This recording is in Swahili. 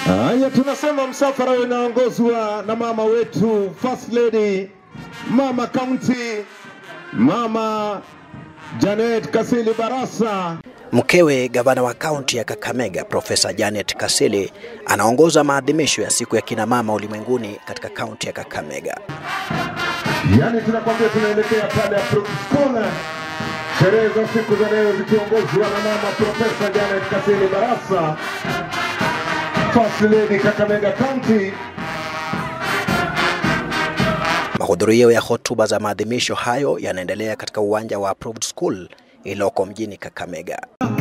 Haya, tunasema msafara unaongozwa na mama wetu First Lady, mama county, mama Janet Kasili Barasa. Mkewe gavana wa kaunti ya Kakamega Profesa Janet Kasili anaongoza maadhimisho ya siku ya kina mama ulimwenguni katika kaunti ya Kakamega. Yani tunakwambia tunaelekea pale Approach School, sherehe za siku za leo zikiongozwa na mama Profesa Janet Kasili Barasa, First Lady Kakamega County. Mahudhurio ya hotuba za maadhimisho hayo yanaendelea katika uwanja wa Approved School iliyoko mjini Kakamega.